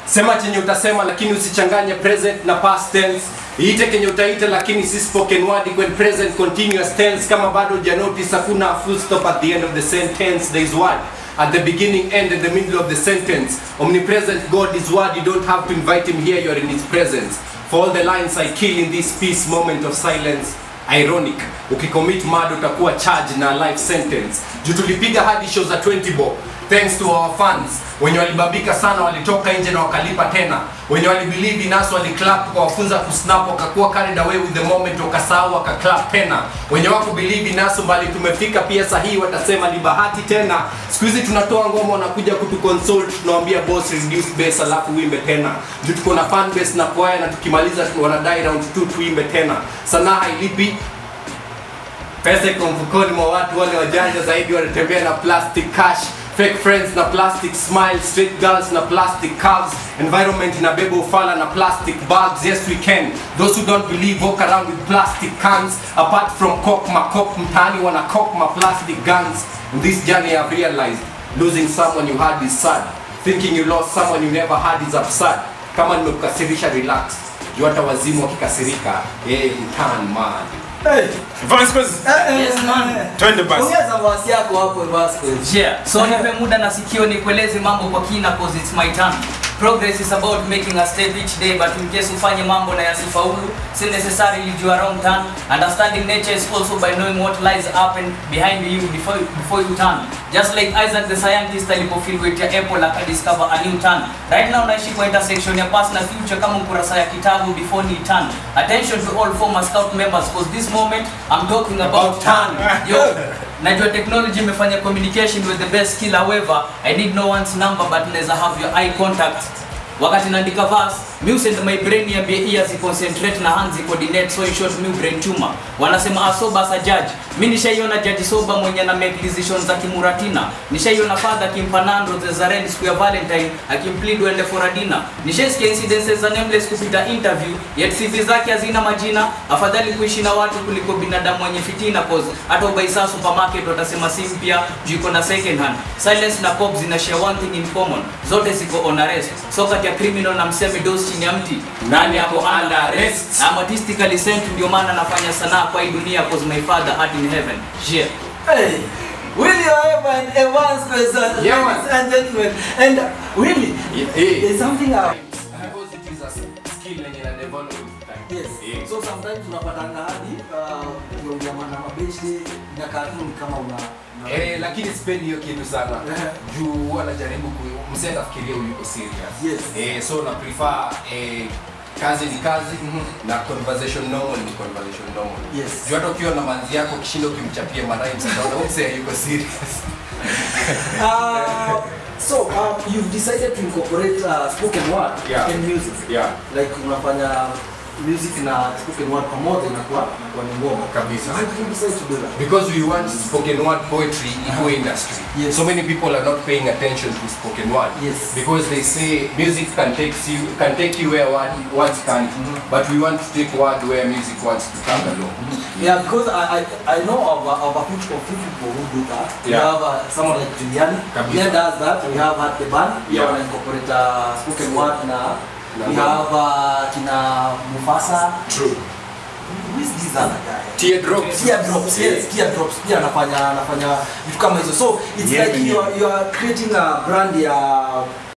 sema chenye utasema lakini usichanganye present na past tense iite kenye utaita lakini si spoken word when present continuous tense kama bado ja notice hakuna full stop at the end of the sentence there is word at the beginning end and the middle of the sentence omnipresent god is word you don't have to invite him here you are in his presence for all the lines i kill in this peace moment of silence ironic ukicommit mad utakuwa charge na life sentence juu tulipiga hadi show za 20 bob thanks to our fans wenye walibambika sana walitoka nje na wakalipa tena wenye walibelieve in us waliclap tukawafunza kusnap wakakuwa carried away with the moment wakasahau wakaclap tena wenye wako believe in us mbali tumefika pia sahihi watasema ni bahati tena siku hizi tunatoa ngoma wanakuja kutuconsult tunawambia boss reduce bass alafu uimbe tena juu tuko na fan base na kwaya na tukimaliza wanadai round 2 tuimbe tena sanaa hailipi pesa iko mfukoni mwa watu wale wajanja zaidi wanatembea na plastic cash fake friends na plastic smile street girls na plastic calves environment inabeba ufala na plastic bags yes we can those who don't believe walk around with plastic cans apart from cock makop mtaani wana cock ma plastic guns in this journey i've realized losing someone you had is sad thinking you lost someone you never had is absurd kama nimekukasirisha relax juu hata wazimu wakikasirika eh mtan man Hey. Vasquez, Yes, man. twende basi. Ongeza voice yako hapo Vasquez. Yeah. So nipe muda na sikio nikueleze mambo kwa kina cause it's my turn. Progress is about making a step each day but in case ufanye mambo na yasifaulu, si necessarily you are wrong turn. Understanding nature is also by knowing what lies up and behind you before before you turn. Just like Isaac the scientist alipofeel weight ya apple akadiscover a new turn. Right now naishi kwa intersection ya past na future kama ukurasa ya kitabu before ni turn. Attention to all former scout members cause this moment I'm talking about, About turn. Yo, najua technology imefanya communication with the best skill however i need no one's number but naweza have your eye contact wakati naandika verse mi send my brain niambie ears concentrate na hands coordinate so in short mi brain tumor wanasema asoba as a judge mi nishaiona judge soba mwenye na make decisions za kimuratina nishaiona father akimpa nando za red siku ya valentine akimplead uende for a dinner nishaisikia incidences za nameless kupita interview yet CV zake hazina majina afadhali kuishi na watu kuliko binadamu wenye fitina cause hata ubaisa supermarket watasema si mpya juu iko na second hand silence na pop zina share one thing in common zote ziko on arrest so kati ya criminal na mseme dos chini ya mti nani ako under arrest I'm artistically sent ndio maana nafanya sanaa kwa hii dunia cause my father art in heaven yeah Hey. William Evan Evans Quezon, Yeah, man. ladies and gentlemen. And uh, Willie, Yeah, yeah. there's something uh, Because it is a skill yenye ina develop with time. Yes. Yeah. So sometimes unapatanga hadi uh, ukiongea na mabeshi na cartoon kama una una- Eh, lakini sipendi hiyo kitu sana Eh. juu huwa najaribu ku- msee atafikiria uliko serious Yes. eh, so na prefer eh, kazi ni kazi na conversation normal ni conversation normal Yes. juu hata ukiwa na manzi yako kishinda ukimchapia maraims utaona huyu msee yuko serious Uh, so um, you've decided to incorporate uh, spoken word Yeah. and music. yeah Like unafanya music na spoken word pamoja inakuwa inakuwa ni ngoma. Kabisa. How did you decide to do that? because we want spoken word poetry ikuwe industry Yes. so many people are not paying attention to spoken word Yes. because they say music can take you can take you where word, words can't but we want to take word where music wants to come along Yeah, because I, I, I know of, a- of a few of few people who do that. We Yeah. have uh, someone like Juliani. Kabisa. Juliani does that. We have at the band. We Yeah. have incorporate uh, spoken word na Na we ngoma. have uh, kina Mufasa. true Who is this other guy? teardrops Teardrops, yes, teardrops. Pia anafanya anafanya vitu kama hizo. So it's Yeah, like yeah. you are, you are creating a brand ya